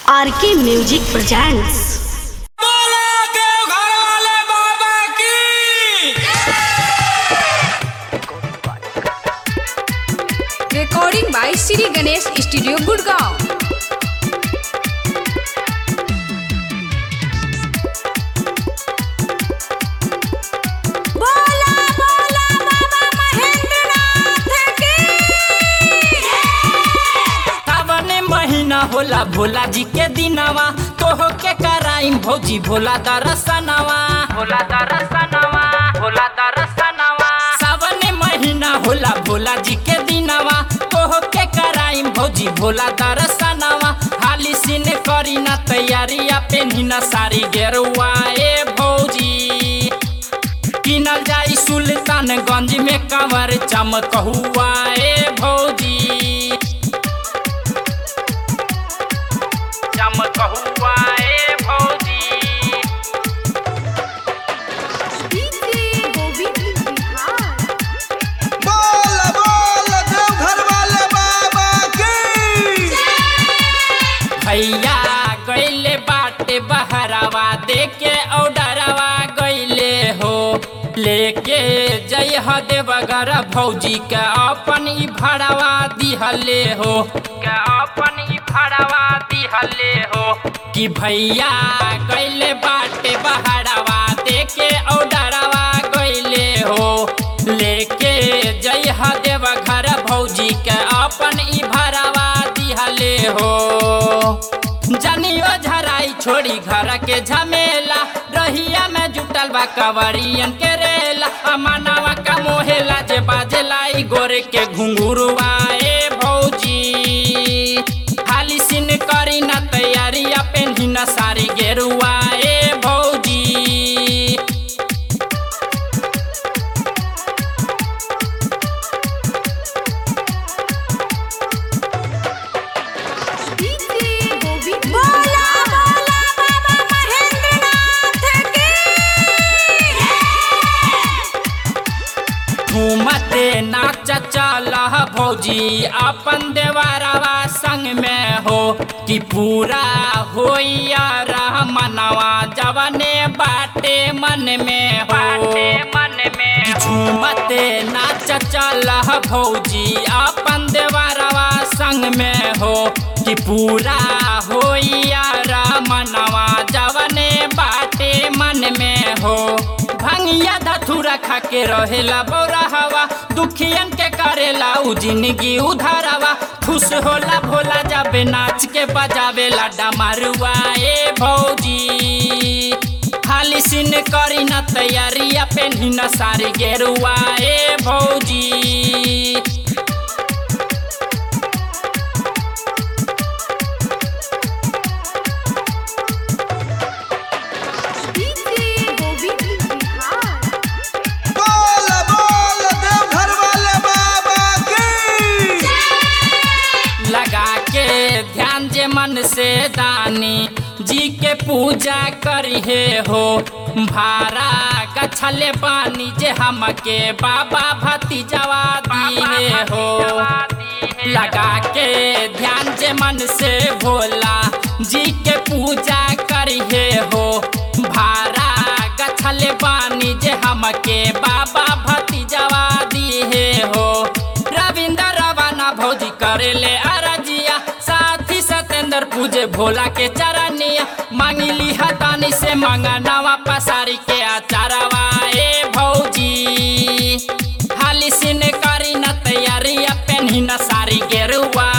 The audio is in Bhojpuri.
आरके म्यूजिक प्रेजेंट्स बोला देवघर वाले बाबा की recording by Sri Ganesh Studio Gurgaon. बोला बोला बाबा महेंद्रनाथ की सावन महीना होला भोला जी के दिनवा तोह के कराइम भौजी भोला दरसनवा भोला दरसनवा भोला दरसनवा सावन महीना होला भोला जी के दिनवा तोह के कराइम भौजी भोला दरसनवा हाली सिन करी ना तैयारिया पेन्ही ना सारी गेरुआ ए भौजी किनल जाई सुल्तानगंज में कंवर चमकहुआ ए भौजी चमकहुआ ए भौजी बोल बोल देवघर वाले बाबा की भैया गईले बाटे बहरावा देके औडरवा गईले हो लेके जय ह देवगर भौजी के अपन ई भड़वा दिहले हो के अपन ई भड़वा दिहले हो कि भैया गईले बाटे बहरावा देके औडरवा गईले हो लेके जय ह देवघर भौजी के अपन ई भड़वा दिहले हो जनियो झराई छोड़ी घर के झमेला रहिया में जुटल बा कवरियन के रेला अमनावा का मोहेला जे बाजेला ई गोरे के घुंघुरुआ ए भौजी हाली सिन करी ना तैयारिया पेन्ही ना सारी गेरुआ ए भौजी बोला बोला बाबा महेंद्रनाथ की घूमते नाच चल भौजी अपन देवरवा संग में हो कि पूरा होइया रह मनवा जवने बाटे मन में हो मन में झूमते नाच चल भौजी अपन देवरवा संग में हो कि पूरा होइया रह मनवा जवने बाटे मन में हो भंगिया धथुरा खा के रहेला बौरा हवा दुखियन के करेला उ जिंदगी उधारवा खुश होला भोला जाबे नाच के बजावेला डमरुआ ए भौजी खाली सिन करी न तैयारिया पेन्ही न सारी गेरुआ ए भौजी बोल बोल देवघर वाले बाबा की लगा के ध्यान जे मन से दानी जी के पूजा करिहे हो भारा कछले पानी जे हमके बाबा भतीजवा दिए हो लगा के ध्यान जे मन से भोला जी के पूजा करिहे हो भारा गछले पानी जे हमके बाबा भतीजवा दिए हो रविंद्र रवाना भौजी करेले अरजिया साथी सतेंद्र पूजे भोला के चरनिया मांगिली हतानी से मंगनवा पसारी के अचारवा ए भौजी हाली सिन करी न तैयारिया पेन्ही न सारी गेरुआ